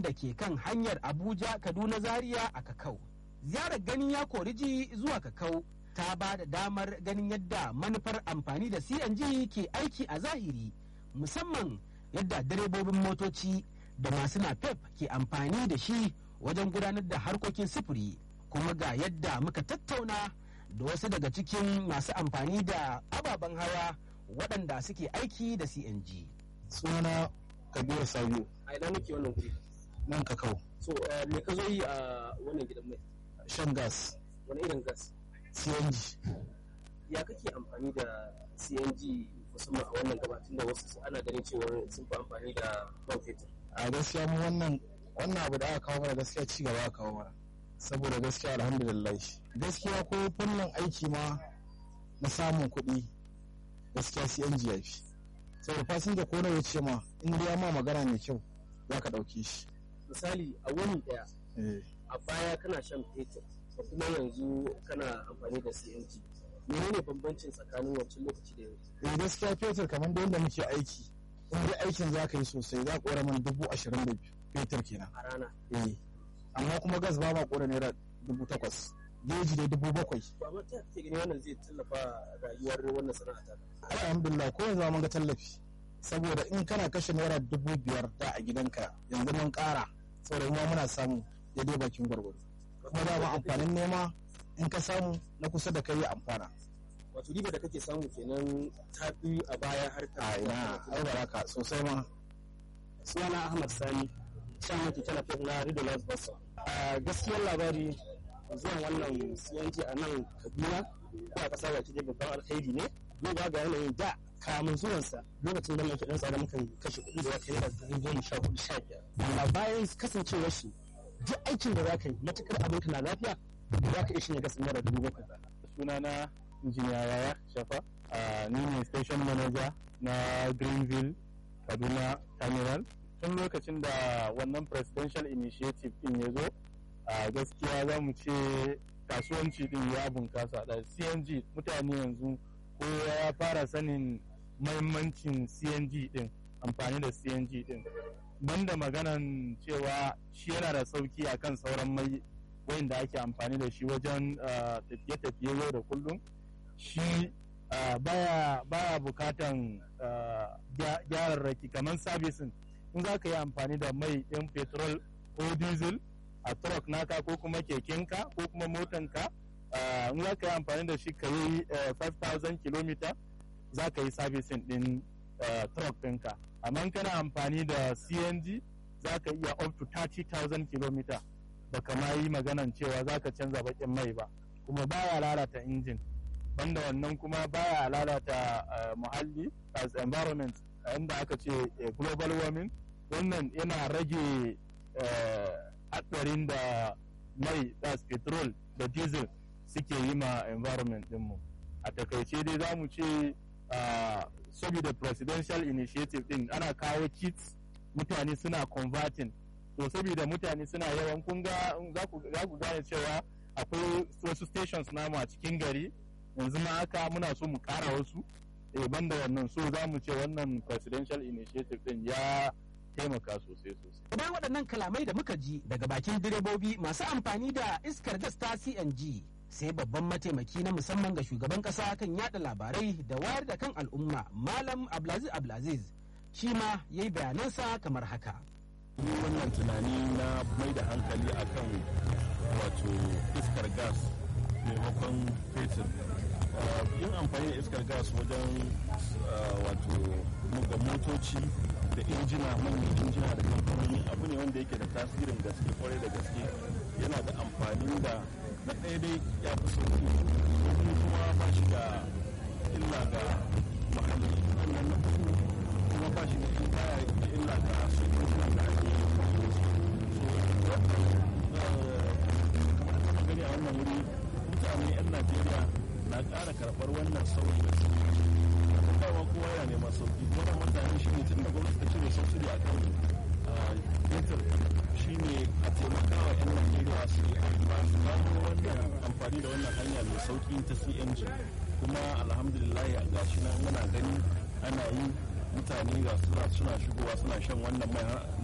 wanda ke kan hanyar abuja kaduna zaria a kakau ziyarar ganin ya koriji zuwa kakau ta ba da damar ganin yadda manufar amfani da cng ke aiki a zahiri musamman yadda direbobin motoci da masu napep ke amfani da shi wajen gudanar da harkokin sufuri kuma ga yadda muka tattauna da wasu daga cikin masu amfani da ababen hawa waɗanda suke aiki da cng sunana kabiru sabiu a ina muke wannan guri nan kakau so me ka zo yi a wannan gidan mai shan gas wani irin gas cng ya kake amfani da cng musamman a wannan gabatun da wasu ana ganin cewa sun fi amfani da man fetur a gaskiya mu wannan wannan abu da aka kawo mana gaskiya ci gaba aka kawo mana saboda gaskiya alhamdulillah gaskiya ko fannin aiki ma na samun kuɗi gaskiya cng ya fi saboda fasinja ko nawa ce ma in dai ma magana mai kyau za ka ɗauke shi misali a wani daya eh a baya kana shan fetur da kuma yanzu kana amfani da cng menene bambancin tsakanin wancan lokaci da yanzu eh gaskiya fetur kamar da yadda muke aiki in dai aikin za ka yi sosai za ka ƙora mana dubu ashirin da biyu fetur kenan a rana eh amma kuma gas ba ma ƙora naira dubu takwas geji dai dubu bakwai to amma ta kake gani wannan zai tallafa rayuwar wannan sana'a ta alhamdulillah ko yanzu mun ga tallafi saboda in kana kashe naira dubu biyar da a gidanka yanzu mun ƙara saboda kuma muna samu daidai bakin gwargwado kuma da ma amfanin nema in ka samu na kusa da kai ya amfana wato riba da kake samu kenan ta fi a baya har ta a ina ai baraka sosai ma sunana ahmad sani shan maki talafin na rido las basa a gaskiyar labari zuwan wannan siyanci a nan kaduna ko a kasar wace babban alkhairi ne duba ga yanayin da kamun zuwansa lokacin da muke dan tsada mukan kashe kuɗi da wata naira dubu goma sha hudu sha biyar amma bayan kasancewar shi duk aikin da za ka yi matukar abinka na lafiya za ka iya shi ne gasa naira dubu bakwai sunana injiniya yaya shafa a ni ne station manager na greenville kaduna terminal tun lokacin da wannan presidential initiative din ya zo a gaskiya za mu ce kasuwanci din ya bunkasa da cng mutane yanzu kowa ya fara sanin mahimmancin cng din amfani da cng din banda maganan cewa shi yana da sauki akan sauran mai wayanda ake amfani da shi wajen tafiye-tafiye yau da kullum shi baya baya bukatan gyararraki kamar sabisin in za ka yi amfani da mai ɗin petrol ko diesel a truck naka ko kuma kekenka ko kuma motanka in za ka yi amfani da shi ka yi 5000 km za ka yi sabisin ɗin truck ɗinka amma kana amfani da cng za ka iya up to 30,000 km baka ma yi maganan cewa za ka canza bakin mai ba kuma baya lalata injin banda wannan kuma baya lalata muhalli as environment inda aka ce global warming wannan yana rage hatsarin da mai das petrol da diesel suke yi ma environment dinmu a takaice dai za mu ce saboda presidential initiative din ana kawo kits mutane suna converting to saboda mutane suna yawan kun ga za ku gane cewa akwai wasu stations namu a cikin gari yanzu ma haka muna so mu kara wasu eh banda wannan so za mu ce wannan presidential initiative din ya taimaka sosai sosai bayan waɗannan kalamai da muka ji daga bakin direbobi masu amfani da iskar gas ta cng sai babban mataimaki na musamman ga shugaban ƙasa kan yada labarai da wayar da kan al'umma malam abdulaziz abdulaziz shi ma ya yi bayanansa kamar haka yi wannan tunani na mai da hankali akan wato iskar gas maimakon fetur yin amfani da iskar gas wajen wato ga motoci da injina manyan injina da kamfanoni abu ne wanda yake da tasirin gaske kwarai da gaske yana da amfani da na ɗaya dai ya fi sauki kuma ba shi da illa ga muhalli sannan na uku kuma ba shi da illa ga su injinan da ake kamar gani a wannan wuri mutane 'yan najeriya na ƙara karɓar wannan sauyi da su dawa kowa yana neman sauki wannan mutane shi ne tun da gwamnati ta cire subsidy a kan fetur shi ne a taimaka wa 'yan najeriya su yi su gano wannan amfani da wannan hanya mai sauki ta cng kuma alhamdulillah ga shi na muna gani ana yi mutane ga suna shigowa suna shan wannan mai